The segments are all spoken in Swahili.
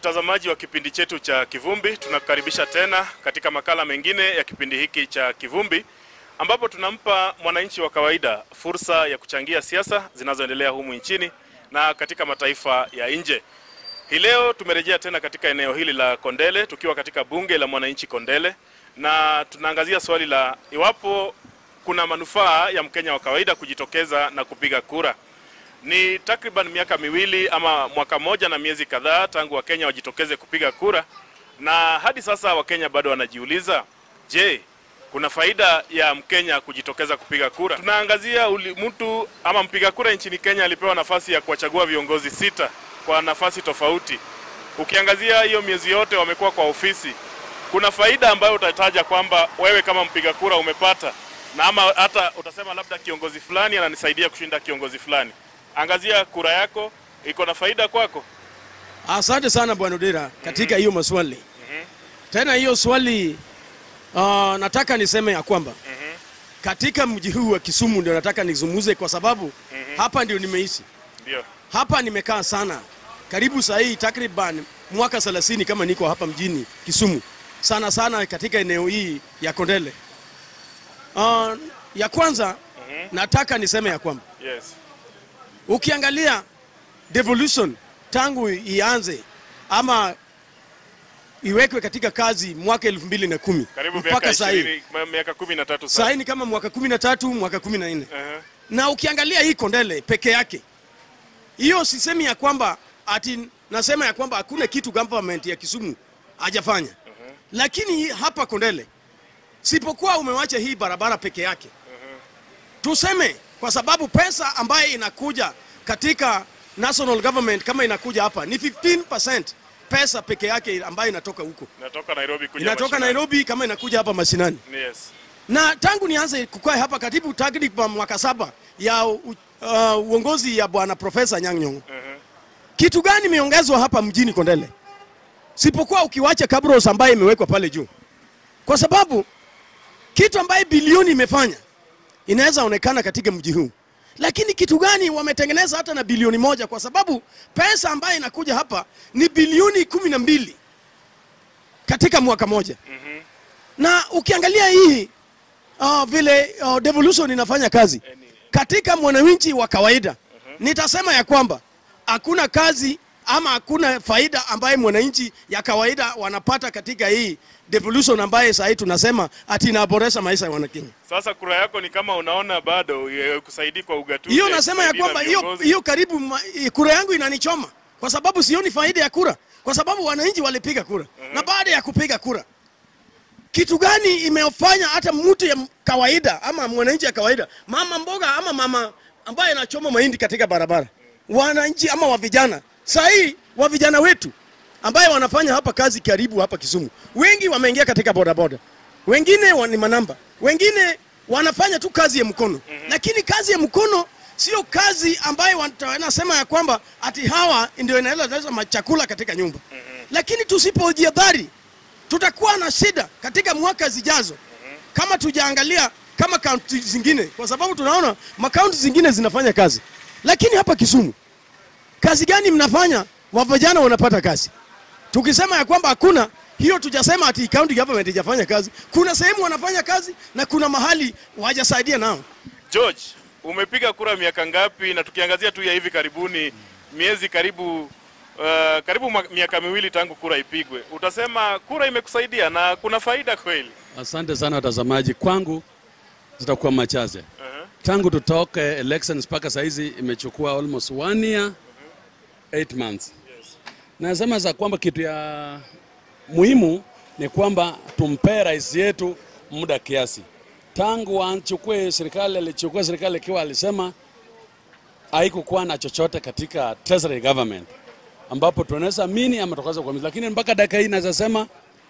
mtazamaji wa kipindi chetu cha Kivumbi, tunakukaribisha tena katika makala mengine ya kipindi hiki cha Kivumbi, ambapo tunampa mwananchi wa kawaida fursa ya kuchangia siasa zinazoendelea humu nchini na katika mataifa ya nje. Hii leo tumerejea tena katika eneo hili la Kondele, tukiwa katika bunge la mwananchi Kondele, na tunaangazia swali la iwapo kuna manufaa ya Mkenya wa kawaida kujitokeza na kupiga kura. Ni takriban miaka miwili ama mwaka mmoja na miezi kadhaa tangu Wakenya wajitokeze kupiga kura, na hadi sasa Wakenya bado wanajiuliza, je, kuna faida ya Mkenya kujitokeza kupiga kura? Tunaangazia uli, mtu ama mpiga kura nchini Kenya alipewa nafasi ya kuwachagua viongozi sita kwa nafasi tofauti. Ukiangazia hiyo miezi yote wamekuwa kwa ofisi, kuna faida ambayo utataja kwamba wewe kama mpiga kura umepata, na ama hata utasema labda kiongozi fulani ananisaidia kushinda kiongozi fulani. Angazia kura yako iko na faida kwako. Asante sana bwana Odera katika hiyo maswali. Tena hiyo swali uh, nataka niseme ya kwamba katika mji huu wa Kisumu ndio nataka nizungumze kwa sababu hapa ndio nimeishi. Ndio. Hapa nimekaa sana karibu saa hii takriban mwaka 30 kama niko hapa mjini Kisumu, sana sana katika eneo hii ya Kondele. Uh, ya kwanza nataka niseme ya kwamba Yes. ukiangalia devolution tangu ianze ama iwekwe katika kazi mwaka elfu mbili na kumi Karibu miaka mpaka saa hii 20 miaka 13 saa sasa. hii ni kama mwaka kumi na tatu mwaka kumi na nne Aha. na ukiangalia hii Kondele peke yake, hiyo sisemi ya kwamba ati nasema ya kwamba hakuna kitu government ya Kisumu hajafanya, lakini hapa Kondele sipokuwa umewacha hii barabara peke yake, tuseme kwa sababu pesa ambayo inakuja katika national government kama inakuja hapa ni 15% pesa peke yake ambayo inatoka huko, Natoka Nairobi kuja inatoka mashinani. Nairobi kama inakuja hapa mashinani Yes. na tangu nianze kukaa hapa karibu takriban mwaka saba ya u, uh, uongozi ya bwana Profesa Anyang' Nyong'o, Aha. kitu gani imeongezwa hapa mjini Kondele sipokuwa ukiwacha kabros ambayo imewekwa pale juu, kwa sababu kitu ambaye bilioni imefanya inaweza onekana katika mji huu, lakini kitu gani wametengeneza hata na bilioni moja? Kwa sababu pesa ambayo inakuja hapa ni bilioni kumi na mbili katika mwaka moja na ukiangalia hii uh, vile uh, devolution inafanya kazi katika mwananchi wa kawaida nitasema ya kwamba hakuna kazi ama hakuna faida ambaye mwananchi ya kawaida wanapata katika hii devolution ambaye sahii tunasema ati inaboresha maisha ya wanakenya. Sasa kura yako ni kama unaona bado ya- kusaidii kwa ugatuzi. Hiyo nasema ya kusaidii na kwamba hiyo viongozi. hiyo karibu ma- kura yangu inanichoma kwa sababu sioni faida ya kura, kwa sababu wananchi walipiga kura na baada ya kupiga kura kitu gani imefanya hata mtu ya kawaida ama mwananchi ya kawaida, mama mboga ama mama ambaye anachoma mahindi katika barabara, wananchi ama wa vijana saa hii wa vijana wetu ambaye wanafanya hapa kazi karibu hapa Kisumu, wengi wameingia katika bodaboda, wengine wa- ni manamba, wengine wanafanya tu kazi ya mkono lakini kazi ya mkono sio kazi ambayo wata- wanasema ya kwamba ati hawa ndio inaleta machakula katika nyumba lakini tusipojihadhari tutakuwa na shida katika mwaka zijazo kama tujaangalia kama kaunti zingine, kwa sababu tunaona makaunti zingine zinafanya kazi, lakini hapa Kisumu kazi gani mnafanya? Wa vijana wanapata kazi. Tukisema ya kwamba hakuna hiyo, tujasema ati county government ijafanya kazi. Kuna sehemu wanafanya kazi na kuna mahali wajasaidia nao. George, umepiga kura miaka ngapi? Na tukiangazia tu ya hivi karibuni, miezi karibu uh, karibu ma- miaka miwili tangu kura ipigwe, utasema kura imekusaidia na kuna faida kweli? Asante sana watazamaji, kwangu zitakuwa machache. Aha. Tangu tutoke elections mpaka saizi imechukua almost one year eight months. Nasema za kwamba kitu ya muhimu ni kwamba tumpee rais yetu muda kiasi. Tangu achukue serikali, alichukua serikali ikiwa alisema haikukuwa na chochote katika treasury government, ambapo tunaweza mini ama tukaweza kuamini, lakini mpaka dakika hii naweza sema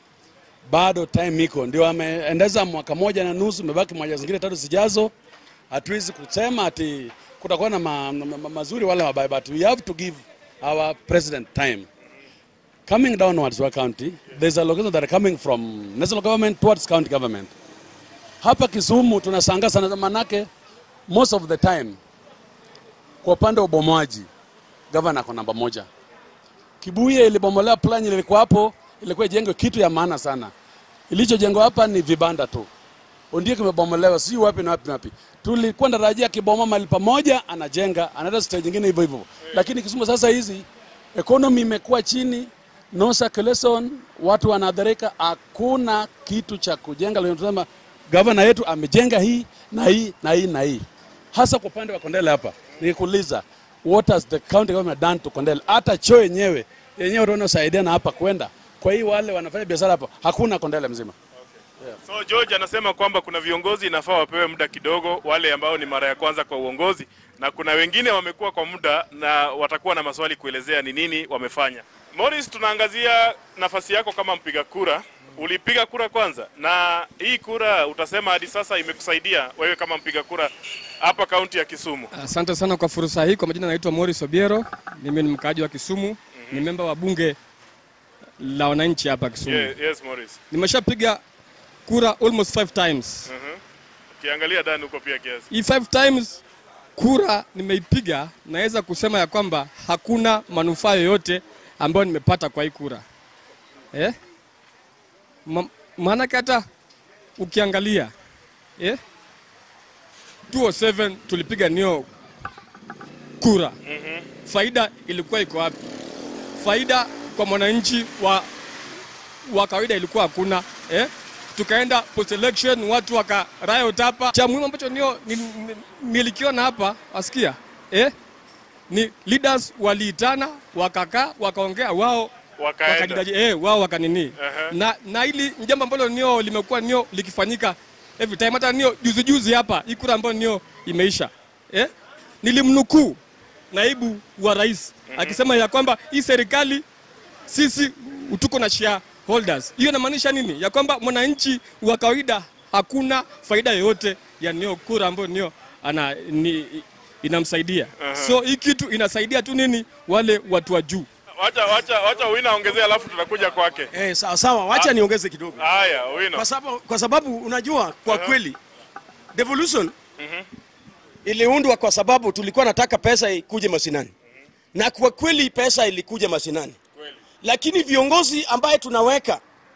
bado time iko, ndio ameendeza mwaka moja na nusu, imebaki moja zingine tatu zijazo. Hatuwezi kusema ati kutakuwa na ma, ma, ma, mazuri wala mabaya, but we have to give our president time. Coming downwards to our county, there's a location that are coming from national government towards county government. Hapa Kisumu tunashangaa sana, manake most of the time kwa upande wa ubomoaji gavana ako namba moja Kibuye ilibomolewa, plan ilikuwa hapo, ilikuwa ijengwe kitu ya maana sana. Ilichojengwa hapa ni vibanda tu, ndio kimebomolewa, si wapi na wapi na wapi. Tulikuwa tarajia kibomoa mahali pamoja, anajenga anaenda stage nyingine hivyo hivyo, lakini Kisumu sasa hizi economy imekuwa chini, no circulation, watu wanadharika, hakuna kitu cha kujenga. Leo tunasema gavana yetu amejenga hii na hii na hii na hii, hasa kwa upande wa Kondele hapa. Nikuuliza, what has the county government done to Kondele? Hata choo yenyewe yenyewe unaosaidia na hapa kwenda kwa hii wale wanafanya biashara hapa, hakuna Kondele mzima. So George anasema kwamba kuna viongozi inafaa wapewe muda kidogo, wale ambao ni mara ya kwanza kwa uongozi, na kuna wengine wamekuwa kwa muda na watakuwa na maswali kuelezea ni nini wamefanya. Morris, tunaangazia nafasi yako kama mpiga kura. Ulipiga kura kwanza, na hii kura utasema hadi sasa imekusaidia wewe kama mpiga kura hapa kaunti ya Kisumu. Asante sana kwa fursa hii. Kwa majina naitwa Morris Obiero, mimi ni mkaaji wa Kisumu, ni memba wa bunge la wananchi hapa Kisumu. Yes, yes Morris. Nimeshapiga kura almost five times. Ukiangalia ndani huko pia kiasi. Hii five times kura nimeipiga, naweza kusema ya kwamba hakuna manufaa yoyote ambayo nimepata kwa hii kura eh? Ma- Maanake hata ukiangalia eh? 207 tulipiga nio kura faida ilikuwa iko wapi? Faida kwa mwananchi wa, wa kawaida ilikuwa hakuna eh? Tukaenda post election watu waka riot hapa. Cha muhimu ambacho nio ni- ni- nilikiona hapa wasikia eh? ni leaders waliitana wakakaa wakaongea wao Wakaenda. wakajidaji- eh, wao wakanini Aha. na, na hili ni jambo ambalo nio limekuwa nio likifanyika every time. Hata nio juzi juzi hapa hii kura ambayo nio imeisha eh? nilimnukuu naibu wa rais akisema ya kwamba hii serikali sisi tuko na shareholders. Hiyo inamaanisha nini? Ya kwamba mwananchi wa kawaida hakuna faida yoyote ya nio kura ambayo nio ana ni, inamsaidia. So hii kitu inasaidia tu nini wale watu wa juu. Wacha wacha wacha Owino aongezea alafu tutakuja kwake. Eh, sawa sawa, wacha niongeze kidogo. Haya, Owino. kwa sababu, kwa sababu unajua kwa kweli devolution iliundwa kwa sababu tulikuwa nataka pesa ikuje mashinani na kwa kweli pesa ilikuja mashinani lakini viongozi ambaye tunaweka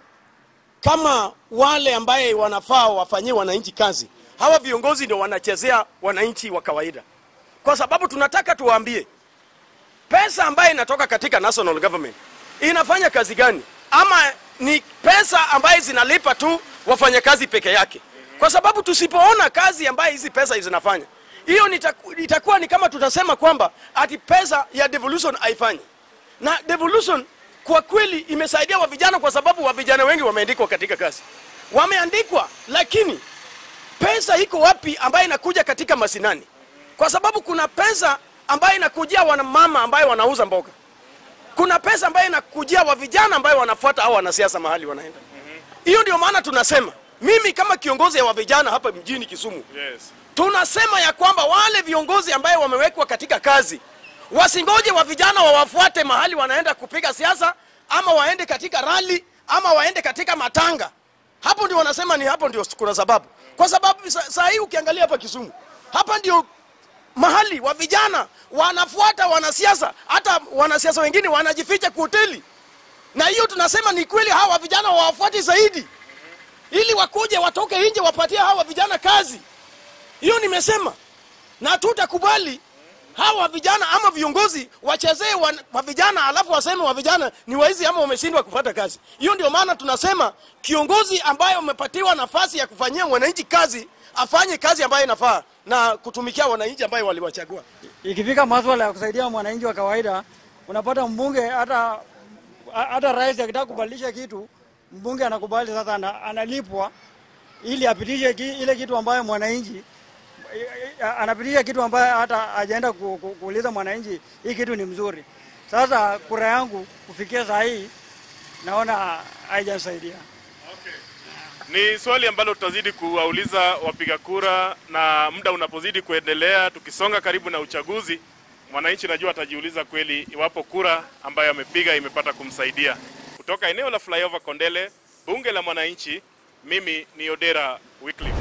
kama wale ambaye wanafaa wafanyie wananchi kazi hawa viongozi ndio wanachezea wananchi wa kawaida kwa sababu tunataka tuwaambie pesa ambayo inatoka katika national government inafanya kazi gani ama ni pesa ambayo zinalipa tu wafanyakazi peke yake kwa sababu tusipoona kazi ambayo hizi pesa zinafanya hiyo nitaku- itakuwa ni kama tutasema kwamba ati pesa ya devolution haifanyi na devolution kwa kweli imesaidia wa vijana kwa sababu wa vijana wengi wameandikwa katika kazi wameandikwa lakini pesa iko wapi ambayo inakuja katika masinani kwa sababu kuna pesa ambayo inakujia wanamama ambayo wanauza mboga kuna pesa ambayo inakujia wa vijana ambayo wanafuata au wanasiasa mahali wanaenda hiyo ndio maana tunasema mimi kama kiongozi wa vijana hapa mjini kisumu Yes. tunasema ya kwamba wale viongozi ambaye wamewekwa katika kazi wasingoje wa vijana wawafuate mahali wanaenda kupiga siasa ama waende katika rali ama waende katika matanga hapo ndio wanasema ni hapo ndio kuna sababu kwa sababu sa- saa hii ukiangalia hapa kisumu hapa ndio mahali wa vijana wanafuata wanasiasa hata wanasiasa wengine wanajificha kwa hoteli na hiyo tunasema ni kweli hawa vijana wawafuati zaidi ili wakuje watoke nje wapatie hawa vijana kazi hiyo nimesema na tutakubali hawa vijana ama viongozi wachezee wa, wa vijana alafu waseme wa vijana ni waizi ama wameshindwa kupata kazi hiyo ndio maana tunasema kiongozi ambaye umepatiwa nafasi ya kufanyia wananchi kazi afanye kazi ambayo inafaa na kutumikia wananchi ambayo waliwachagua ikifika maswala ya kusaidia mwananchi wa kawaida, unapata mbunge hata hata rais akitaka kubadilisha kitu, mbunge anakubali sasa, ana, analipwa ili apitishe ki, ile kitu ambayo mwananchi anapitisha kitu ambayo hata hajaenda ku, ku, kuuliza mwananchi hii kitu ni mzuri. Sasa kura yangu kufikia saa hii naona haijanisaidia. Ni swali ambalo tutazidi kuwauliza wapiga kura, na muda unapozidi kuendelea, tukisonga karibu na uchaguzi, mwananchi najua atajiuliza kweli iwapo kura ambayo amepiga imepata kumsaidia. Kutoka eneo la Flyover Kondele, bunge la mwananchi, mimi ni Odera Wycliffe.